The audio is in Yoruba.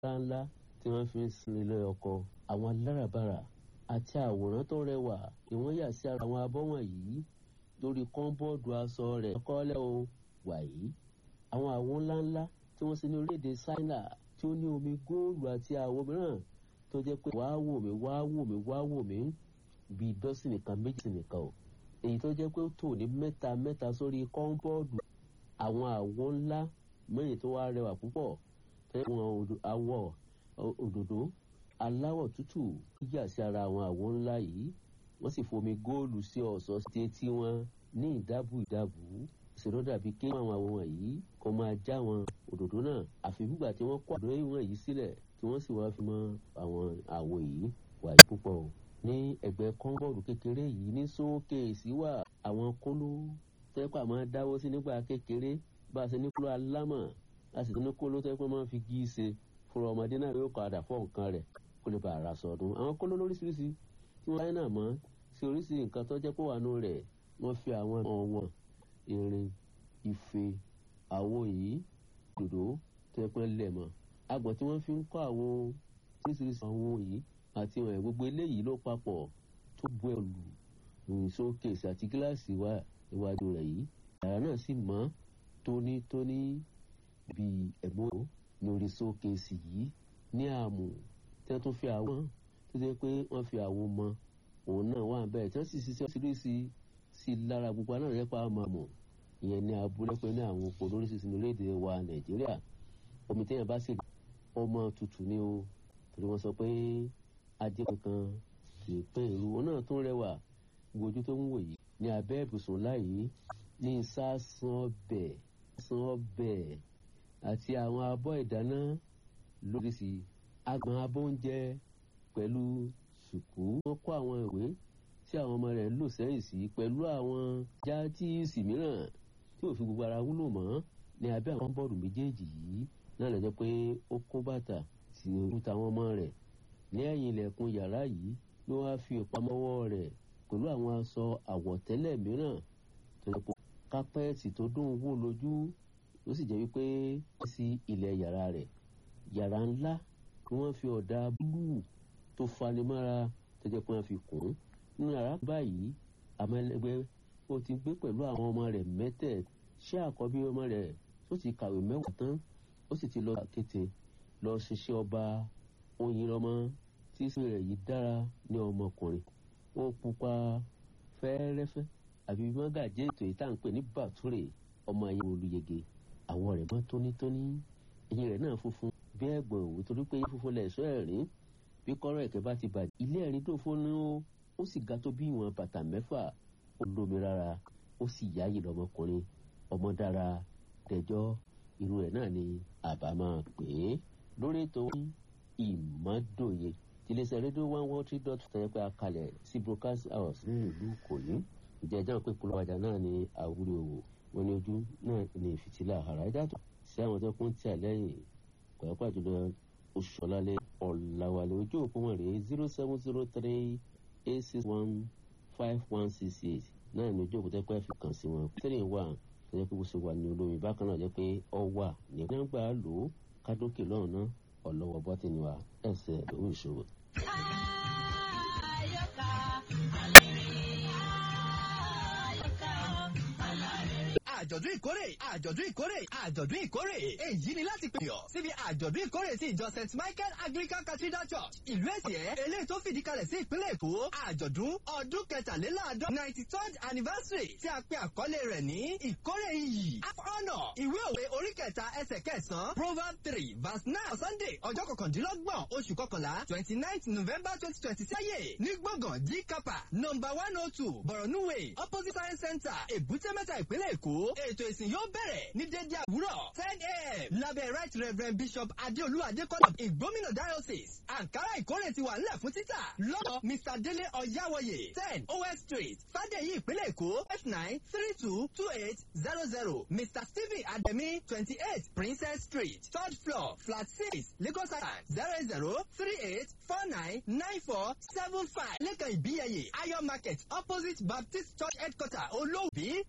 ńláńlá tí wọ́n fi ń sin ilé ọkọ àwọn aláràbarà àti àwòrán tó rẹwà ni wọ́n yà sí ara àwọn abọ́ wọ̀nyí lórí kọ́ńbọ́ọ̀dù aṣọ rẹ̀ kọ́lẹ́ o wàyí àwọn àwo ńláńlá tí wọ́n ṣe ní orílẹ̀-èdè Ṣáínà tí ó ní omi góòlù àti àwo mìíràn tó jẹ́ pé wàá wò mí wàá wò mí wàá wò mí bíi dọ́sìn nìkan méjì nìkan o èyí tó jẹ́ pé ó tò ní mẹ́ta mẹ́ta sórí kọ́ńbọ́ọ̀dù àwọn àwo ńlá mẹ́rin tó wá rẹwà púpọ̀ tó yẹ wọn àwọ̀ òdòdó aláwọ̀ tútù yíyà sí ara àwọn àwo ńlá yìí wọ́n sì fomi góòlù sí ọ̀ṣọ́ sí etí wọn ní ìdábù ìdábù ìṣòro dàbí kí àwọn àwọn wọ̀nyí kò máa já àwọn òdòdó náà àfi gbígbà tí wọ́n kó àdó ìwọ̀n yìí sílẹ̀ tí wọ́n sì wá fi mọ àwọn àwo yìí wà yìí púpọ̀ o. ní ẹgbẹ́ kọ́ńbọ̀ọ̀lù kékeré yìí ní sókèèsì wà àwọn kóló tẹ́pà máa dáwọ́ sí nígbà kékeré bá a ṣe ní kóló alámọ̀ a sì tún ní kóló tẹ́pà máa fi gí í ṣe fúnra ọmọdé náà yóò padà fọ́ nǹkan rẹ̀ kó lè bá ara sọdún àwọn kóló lóríṣiríṣi tí wọ́n láyé náà mọ́ sí oríṣi nǹkan tó jẹ́ pé wà nù rẹ̀ wọ́n fi àwọn ọ̀wọ̀n irin ife àwo yìí dòdò tẹ́pẹ́ lẹ̀ mọ́ agbọ̀n tí wọ́n fi ń kọ́ àwo oríṣiríṣi àwo yìí àti ìwọ̀n gbogbo eléyìí ló papọ̀ tó bu ẹ̀lù sókèsì àti gíláàsì wà iwájú rẹ̀ yìí yàrá náà sì mọ́ tónítóní bíi ẹ̀mọ́ lórí sókèsì yìí ní àmù tí wọ́n tún fi àwọn tó jẹ́ pé wọ́n fi àwo mọ òun náà wà bẹ́ẹ̀ tí wọ́n sì ṣiṣẹ́ oríṣiríṣi sí lára gbogbo náà rẹ́pà máa mọ̀ ìyẹn ní abúlé pé ní àwọn oko lóríṣiríṣi ní orílẹ̀-èdè wa nàìjíríà omi téèyàn bá sì ọmọ tutù ni o torí wọ́n sọ pé ajé kankan kì í pé ìlú òun náà tún rẹwà gbojú tó ń wò yìí ní abẹ́ ibùsùn láyìí ní sásán ọbẹ̀ sásán ọbẹ̀ àti àwọn abọ́ ìdáná lóríṣi agbọ̀n abọ́ oúnjẹ pẹ̀lú sùkú wọ́n kó àwọn ìwé tí àwọn ọmọ rẹ̀ ń lò sẹ́yìn sí pẹ̀lú àwọn játíìsì mìíràn tí ò fi gbogbo ara wúlò mọ́ ní abẹ́ àwọn bọ́ọ̀lù méjèèjì yìí náà lọ́jọ́ pé ó kó bàtà sí ojú táwọn ọmọ rẹ̀ ní ẹ̀yìn ilẹ̀kùn yàrá yìí ló wá fi ìpamọ́wọ́ rẹ̀ pẹ̀lú àwọn aṣọ àwọ̀tẹ́lẹ̀ mìíràn tó yẹ kó kápẹ́ẹ̀tì tó dùn wò lójú ó sì jẹ́ wípé wọ́n sí ilẹ̀ yàrá rẹ̀ yàrá ńlá ni wọ́n fi ọ̀dà búlúù tó fanimọ́ra tó jẹ́ pé wọ́n fi kùn ún nínú yàrá báyìí àmọ́ ẹlẹgbẹ́ ó ti gbé pẹ̀lú àwọn ọmọ rẹ̀ mẹ́tẹ̀ ṣé àkọ́bí ọmọ rẹ̀ ó ti kàwé mẹ́wàá tán ó sì ti lọ kété lọ ṣiṣẹ́ ọba oyinlọmọ tí sí rẹ̀ yìí dára ní ọmọkùnrin ó pupa fẹ́ẹ́rẹ́fẹ́ àbí mọ́gàjẹ́ ètò yìí tá à ń pè ní bàtúrè ọmọ ayé olùyege àwọ̀ rẹ̀ mọ́ tónítóní ẹ̀yìn rẹ̀ náà funfun bí ẹ̀gbọ̀n òwú torí pé funfun lẹ̀ sọ ẹ̀rín bí kọ́rọ̀ ẹ̀kẹ́ bá ti bàjẹ́ ilé ẹ̀rín tó fún ní ó ó sì ga tó bí ìwọ̀n bàtà mẹ́fà ó lómi rárá ó sì yáyì lọ́mọkùnrin ọmọ dára dẹjọ́ irú ẹ̀ náà ni àbá máa pè é lórí ètò ìmọ̀dòye tiléeṣẹ́ rédíò one one three dot tẹ̀yẹ́ pé a kalẹ̀ sí broadcast house ní ìlú Ìkòyí ìjẹ́jọ́ pé polówó ọjà náà ni àwúrò òwò wọn ní ojú náà ní ìfìtílà àrà ìdàtọ̀ sí àwọn tó kún tí a lẹ́yìn pàápàá jùlọ oṣùọ̀lálẹ̀ ọ̀làwàlẹ̀ ojú òpó wọn rèé zero seven zero three eight six one five one six eight náà ní ojú òpó tẹ́pẹ́ fi kàn sí wọn three one tẹ́jẹ́ pé bó ṣe wà ní olómi bákan náà jẹ́ pé ọ wà ní gbàgbà lò ó kádókè lọ́run náà ọ̀lọ́wọ́ bọ́tìnì wa ẹsẹ̀ lówó ìṣòro. àjọ̀dún ìkórè àjọ̀dún ìkórè àjọ̀dún ìkórè èyí ni láti pèyàn síbi àjọ̀dún ìkórè sí ìjọ st michael anglican cathedral church ìlú èsìẹ́ eléyìí tó fìdí kalẹ̀ sí ìpínlẹ̀ èkó àjọ̀dún ọdún kẹtàléláàádọ́ ninety third anniversary tí a pe àkọlé rẹ̀ ní ìkórè iyì half honour ìwé òwe orí kẹta ẹsẹ̀ kẹsàn-án proverb three verse nine sunday ọjọ́ kọkàndínlọ́gbọ̀n oṣù kọkànlá twenty ninth november twenty twenty sáyé ní gbọ̀ngàn g kapa number one oh two borno way opposite science center èbúté mẹ́ta ìpínlẹ̀ èkó ètò ìsìn yóò bẹ̀rẹ̀ ní dédé àwúrọ̀ ten a.m. lábẹ́ right reverend bishop adéolú adékọ́lá ìgbómìnà diocese ankara ìkórè ti wà nílẹ̀ fún títà lọ́dọ̀ mr délé ọ̀yáwọ̀yè ten os street fàdéyí ìpínlẹ̀ èkó f nine three two two eight zero zero mr stephen ademi twenty eight princess street third floor flat six lagos island zero zero three eight four nine nine four seven five lẹ́kàn ìbíyẹyẹ ayọ̀ market opposite baptist church headquarter olóòbí